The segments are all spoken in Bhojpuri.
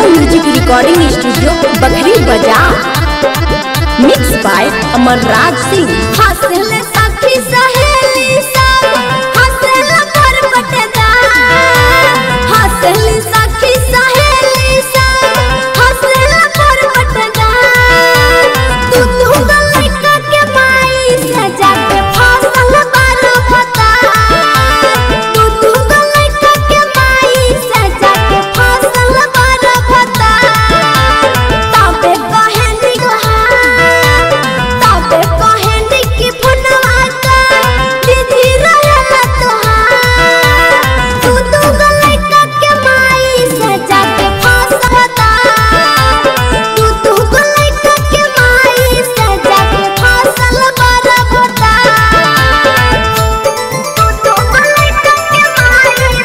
music recording studio Bakhri Bazar mix by Amarraj Singh हंसले सखी सहेली सब हंसले घर बटेदार हंसले सखी सहेली सब हंसले घर बटेदार तू तू लड़का के माई से जाके फसल बार बता तू तू लड़का के माई से जाके फसल बार बता तबे कहे निगहा तबे कहे निकी फनवा का दीदी रहला तोहार तू तू लड़का के माई से जाके फसता तू तू लड़का के माई से जाके फसल बरबता तू तू लड़का के माई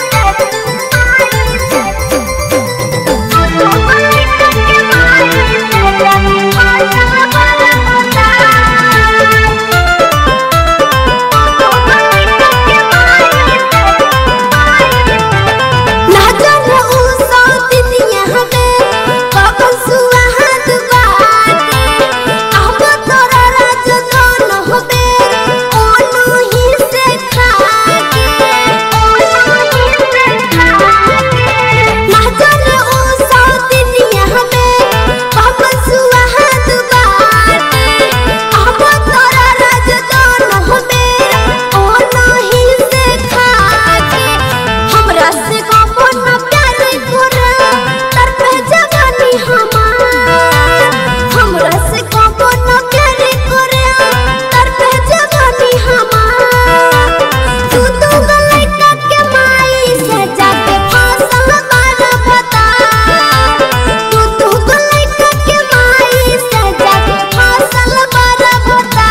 हमरा से कौन प्यार करे तर पे जवानी हमार हमरा से कौन प्यार करे तर पे जवानी हमार तू तू लड़का के माई से जाके फसल बार बता तू तू लड़का के माई से जाके फसल बार बता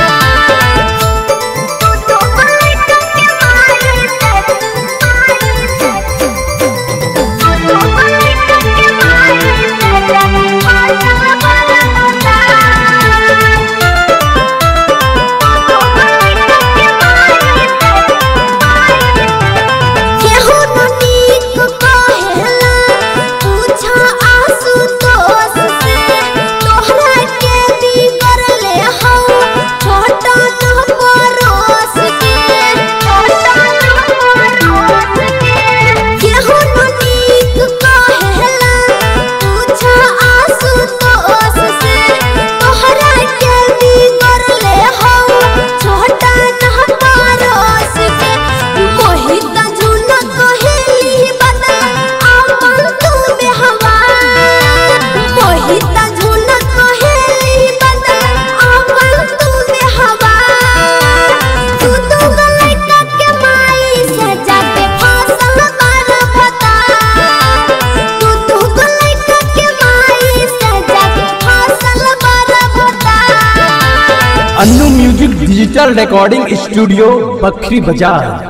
तू तू लड़का के माई केहू न नीक कहेला पूछा आशुतोष से तोहरा के बिगड़ले हौ छोटा न परोस के छोटा न परोस के केहू न नीक कहेला पूछा आशुतोष से तोहरा के बिगड़ले हौ छोटा न परोस के मोहित झूना कहेली बदल आपन तू में हवा मोहित झूना कहेली बदल आपन तू में हवा तू तू लड़का के माई से जाके फसल बार बता तू तू लड़का के माई से जाके फसल बार बता Annu music digital recording studio Bakhri बाजार